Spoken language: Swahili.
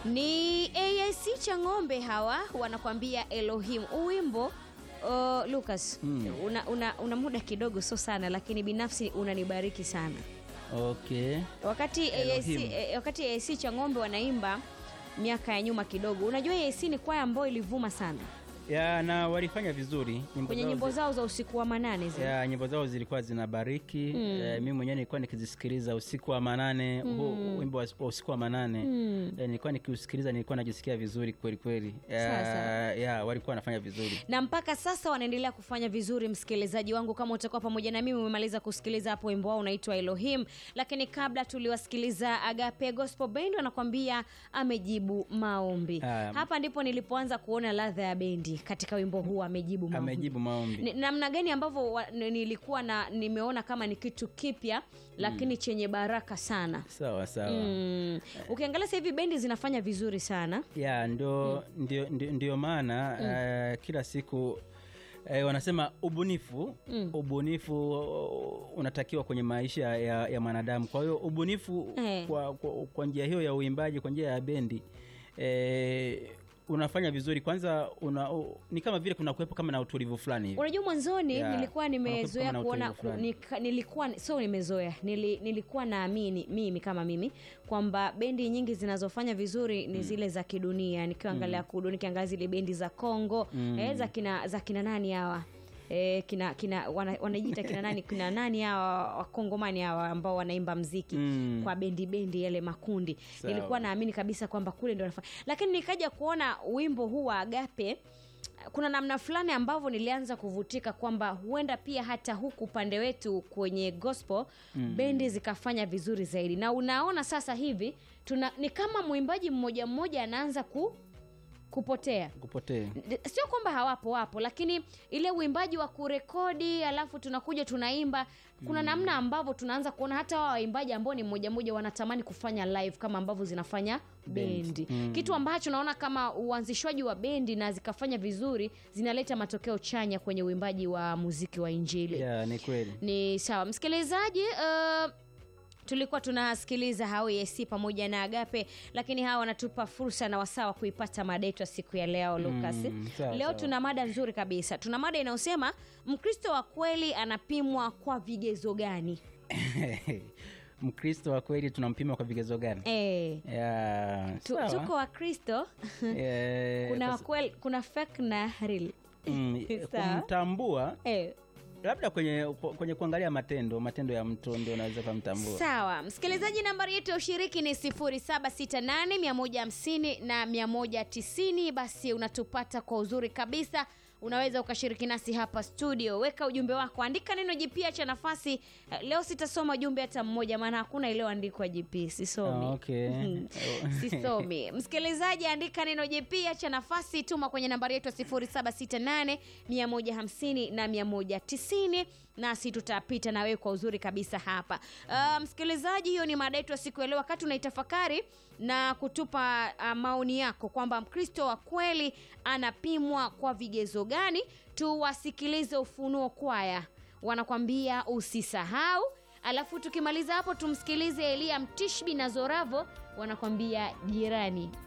Ni AIC cha ng'ombe hawa wanakwambia Elohim. Uwimbo uh, Lucas Mm. una, una, una muda kidogo, sio sana, lakini binafsi unanibariki sana Okay. wakati AIC, Elohim. eh, wakati AIC cha ng'ombe wanaimba miaka ya nyuma kidogo. Unajua AIC ni kwaya ambayo ilivuma sana Ya, na walifanya vizuri nyimbo kwenye zao nyimbo zi- zao za usiku wa manane zile. ya, nyimbo zao zilikuwa zinabariki Mm. Eh, mimi mwenyewe nilikuwa nikizisikiliza usiku wa manane huu wimbo wa wa usiku wa manane Mm. Eh, nilikuwa nikiusikiliza nilikuwa najisikia vizuri kweli kweli Sawa, sawa. ya, ya, walikuwa wanafanya vizuri na mpaka sasa wanaendelea kufanya vizuri. Msikilizaji wangu, kama utakuwa pamoja na mimi, umemaliza kusikiliza hapo wimbo wao unaitwa Elohim, lakini kabla tuliwasikiliza Agape Gospel Band wanakwambia amejibu maombi. Ah. Hapa ndipo nilipoanza kuona ladha ya bendi katika wimbo huu, amejibu maombi. amejibu maombi Ni- namna gani ambavyo wa- ni- nilikuwa na nimeona kama ni kitu kipya lakini chenye baraka sana. sawa sawa Mm. Ukiangalia sasa hivi bendi zinafanya vizuri sana. ya ndio ndio, ndio, ndio maana eh, kila siku eh, wanasema ubunifu Mm. ubunifu uh, unatakiwa kwenye maisha ya, ya mwanadamu kwa hiyo ubunifu Eh. kwa, kwa, kwa njia hiyo ya uimbaji kwa njia ya bendi eh, unafanya vizuri kwanza una, u, ni kama vile kuna kuwepo kama na utulivu fulani hivi Unajua mwanzoni Yeah. nilikuwa Wanakuwa nimezoea kama na kuona utulivu ku, fulani. nika, nilikuwa sio nimezoea nili, nilikuwa naamini mimi kama mimi kwamba bendi nyingi zinazofanya vizuri ni zile za kidunia nikiangalia kudu nikiangalia zile bendi za Kongo Mm. eh, za kina za kina nani hawa Eh, kina kina wana- wanajiita kina nani kina nani hawa wakongomani hawa ambao wanaimba mziki Mm. kwa bendi bendi yale makundi Sawa. nilikuwa naamini kabisa kwamba kule ndio wanafanya lakini nikaja kuona wimbo huu wa Agape kuna namna fulani ambavyo nilianza kuvutika kwamba huenda pia hata huku upande wetu kwenye gospel Mm. bendi zikafanya vizuri zaidi na unaona sasa hivi tuna ni kama mwimbaji mmoja mmoja anaanza ku kupotea kupotee sio kwamba hawapo wapo lakini ile uimbaji wa kurekodi alafu tunakuja tunaimba kuna namna ambavyo tunaanza kuona hata wao waimbaji ambao ni mmoja mmoja wanatamani kufanya live kama ambavyo zinafanya bendi Mm. kitu ambacho naona kama uanzishwaji wa bendi na zikafanya vizuri zinaleta matokeo chanya kwenye uimbaji wa muziki wa injili ya ni kweli ni sawa msikilizaji uh, tulikuwa tunasikiliza hao EAC pamoja na Agape, lakini hawa wanatupa fursa na wasaa wa kuipata mada yetu ya siku ya leo Lucas. Mm, sawa, leo sawa. tuna mada nzuri kabisa. Tuna mada inayosema Mkristo wa kweli anapimwa kwa vigezo gani? mkristo wa kweli tunampima kwa vigezo gani Eh, ya tu, sawa. tuko Wakristo Eh, kuna kwa- wakweli, kuna fake na real. mm, Sawa. kumtambua Eh, labda kwenye kwenye kuangalia matendo matendo ya mtu ndio unaweza kumtambua Sawa, msikilizaji, nambari yetu ya ushiriki ni 0768 150 na 190. Basi unatupata kwa uzuri kabisa. Unaweza ukashiriki nasi hapa studio, weka ujumbe wako, andika neno jipya cha nafasi. Eh, Leo sitasoma ujumbe hata mmoja, maana hakuna iliyoandikwa JP, sisomi. Ah, okay. sisomi msikilizaji andika neno jipya cha nafasi tuma kwenye nambari yetu ya 0768 150 na 190 nasi tutapita na wewe kwa uzuri kabisa hapa uh, msikilizaji hiyo ni mada yetu ya siku ya leo wakati unaitafakari na kutupa uh, maoni yako kwamba mkristo wa kweli anapimwa kwa vigezo gani tuwasikilize ufunuo kwaya wanakwambia usisahau alafu tukimaliza hapo tumsikilize elia mtishbi na zoravo wanakwambia jirani